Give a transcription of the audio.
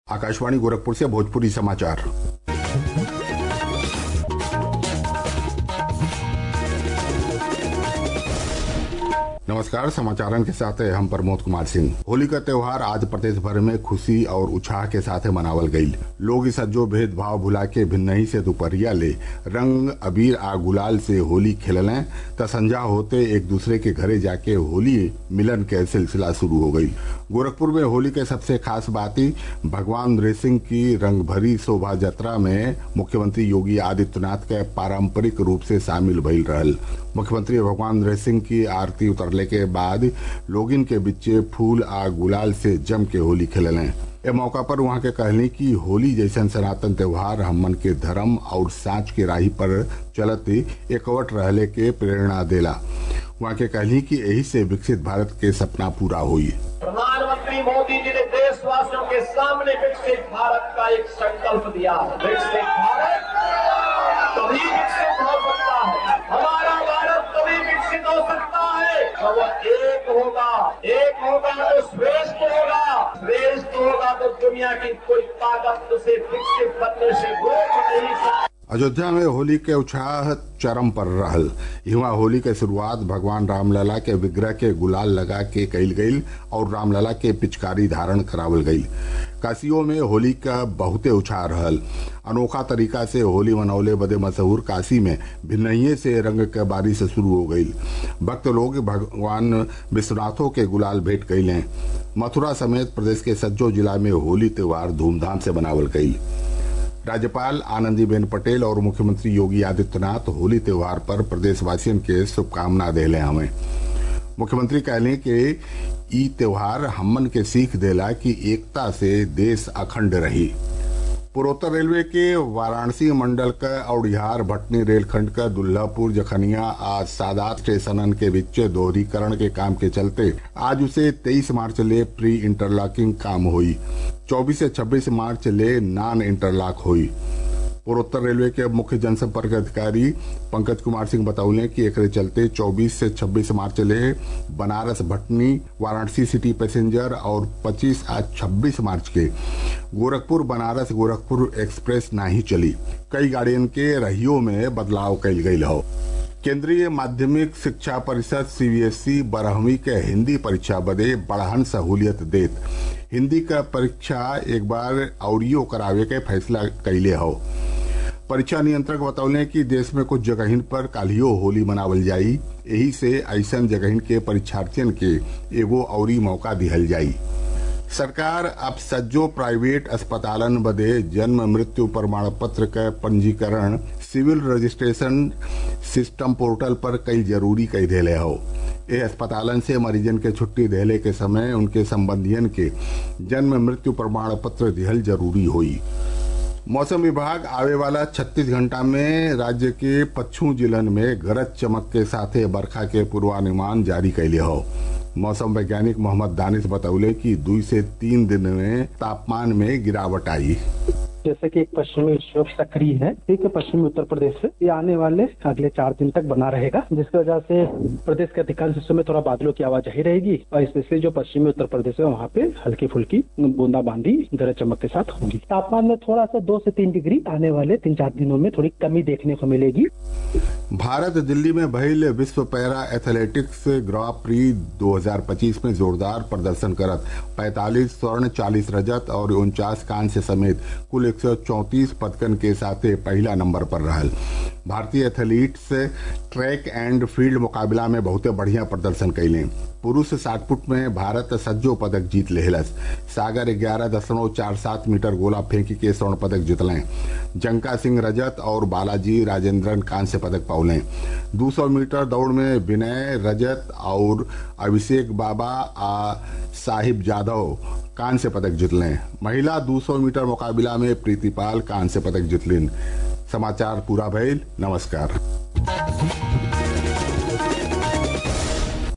आकाशवाणी गोरखपुर से भोजपुरी समाचार नमस्कार समाचारन के साथ हम प्रमोद कुमार सिंह होली का त्योहार आज प्रदेश भर में खुशी और उत्साह के साथ मनावल गईल लोग इस सज्जो भेदभाव भुला के भिन्नही से दुपहरिया ले रंग अबीर आ गुलाल से होली खेललें त संजा होते एक दूसरे के घरे जाके होली मिलन के सिलसिला शुरू हो गई गोरखपुर में होली के सबसे खास बाती भगवान नृसिंह की रंग भरी शोभा यात्रा में मुख्यमंत्री योगी आदित्यनाथ के पारंपरिक रूप से शामिल भइल रहल मुख्यमंत्री भगवान नृसिंह की आरती उतरले के बाद लोगिन के बिच्चे फूल आ गुलाल से जम के होली खेललें ए मौका पर वहां के कहली कि होली जैसन सनातन त्योहार हमन के धर्म और साँच के राही पर चलत एकवट रहले के प्रेरणा देला वहां के कहली कि यही से विकसित भारत के सपना पूरा हुई प्रधानमंत्री मोदी जी ने देशवासियों के सामने विकसित भारत का एक संकल्प दिया है विकसित भारत तभी विकसित हो सकता है हमारा भारत तभी विकसित हो सकता है तो वह एक होगा एक होगा तो श्रेष्ठ होगा श्रेष्ठ होगा तो दुनिया की कोई ताकत उसे विकसित बनने से रोक नहीं सकती अयोध्या में होली के उत्साह चरम पर रहल यहाँ होली के शुरुआत भगवान रामलला के विग्रह के गुलाल लगा के कईल गईल और रामलला के पिचकारी धारण करावल गईल काशियों में होली का बहुते उत्साह रहल अनोखा तरीका से होली मनौले बदे मशहूर काशी में भिन्नये से रंग के बारिश शुरू हो गई भक्त लोग भगवान विश्वनाथों के गुलाल भेंट कैलें मथुरा समेत प्रदेश के सज्जो जिला में होली त्योहार धूमधाम से मनावल गई राज्यपाल आनंदीबेन पटेल और मुख्यमंत्री योगी आदित्यनाथ होली त्योहार पर प्रदेशवासियों के शुभकामना देले हमें मुख्यमंत्री कहले कि ई त्योहार हमन के सीख देला कि एकता से देश अखंड रही पूर्वोत्तर रेलवे के वाराणसी मंडल का औड़िहार भटनी रेलखंड का दुल्लापुर जखनिया आज सादात स्टेशनन के बीच दोहरीकरण के काम के चलते आज उसे 23 मार्च ले प्री इंटरलॉकिंग काम हुई 24 से 26 मार्च ले नॉन इंटरलॉक हुई पूर्वोत्तर रेलवे के मुख्य जनसंपर्क अधिकारी पंकज कुमार सिंह बतौले कि एक चलते 24 से 26 मार्च ले बनारस भटनी वाराणसी सिटी पैसेंजर और 25 आज 26 मार्च के गोरखपुर बनारस गोरखपुर एक्सप्रेस नहीं चली कई गाड़ियों के रहियों में बदलाव कल गई हो केंद्रीय माध्यमिक शिक्षा परिषद सीबीएसई बारहवीं के हिंदी परीक्षा बदे बढ़हन सहूलियत देत हिंदी का परीक्षा एक बार औरियो करावे के फैसला कैले हो परीक्षा नियंत्रक बतौले कि देश में कुछ जगहिन पर कालियो होली मनावल जाई यही से ऐसन जगहिन के परीक्षार्थियन के एगो औरी मौका दिहल जाई सरकार अब सज्जो प्राइवेट अस्पतालन बदे जन्म मृत्यु प्रमाण पत्र का पंजीकरण सिविल रजिस्ट्रेशन सिस्टम पोर्टल पर कई जरूरी कई देले हो ये अस्पतालन से मरीजन के छुट्टी देले के समय उनके संबंधियन के जन्म मृत्यु प्रमाण पत्र दिहल जरूरी हुई मौसम विभाग आवे वाला 36 घंटा में राज्य के पच्छू जिलन में गरज चमक के साथे बरखा के पूर्वानुमान जारी कैले हो मौसम वैज्ञानिक मोहम्मद दानिश बतौले कि दो से तीन दिन में तापमान में गिरावट आई जैसे कि एक पश्चिमी विक्षोभ सक्रिय है ठीक है पश्चिमी उत्तर प्रदेश से ये आने वाले अगले चार दिन तक बना रहेगा जिसकी वजह से प्रदेश के अधिकांश हिस्सों में थोड़ा बादलों की आवाजाही रहेगी और स्पेशली जो पश्चिमी उत्तर प्रदेश है वहाँ पे हल्की फुल्की बूंदाबांदी गरज चमक के साथ होगी तापमान में थोड़ा सा दो से तीन डिग्री आने वाले तीन चार दिनों में थोड़ी कमी देखने को मिलेगी भारत दिल्ली में भइल विश्व पैरा एथलेटिक्स ग्रां प्री 2025 में जोरदार प्रदर्शन करत 45 स्वर्ण 40 रजत और उनचास कांस्य समेत कुल 134 पदकन के साथ पहला नंबर पर रहल भारतीय एथलीट्स ट्रैक एंड फील्ड मुकाबला में बहुते बढ़िया प्रदर्शन कैले पुरुष साठ फुट में भारत सज्जो पदक जीत लेहलस सागर ग्यारह दशमलव चार सात मीटर गोला फेंकी के स्वर्ण पदक जीतलें जंका सिंह रजत और बालाजी राजेंद्रन कांस्य पदक पौले 200 मीटर दौड़ में विनय रजत और अभिषेक बाबा आ साहिब जाधव कांस्य पदक जीतलें महिला 200 मीटर मुकाबला में प्रीतिपाल कांस्य पदक जीतलिन समाचार पूरा भइल नमस्कार